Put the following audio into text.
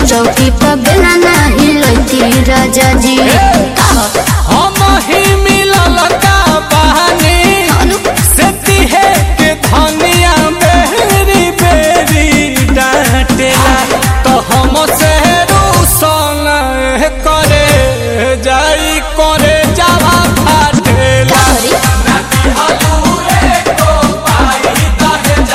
चौकी पर बेला नाही लैती राजा जी हम ही मिलल का बहानी अनु से तिहे के धनिया बेरी बेरी डांटेला तो हम से रूसन करे जाई करे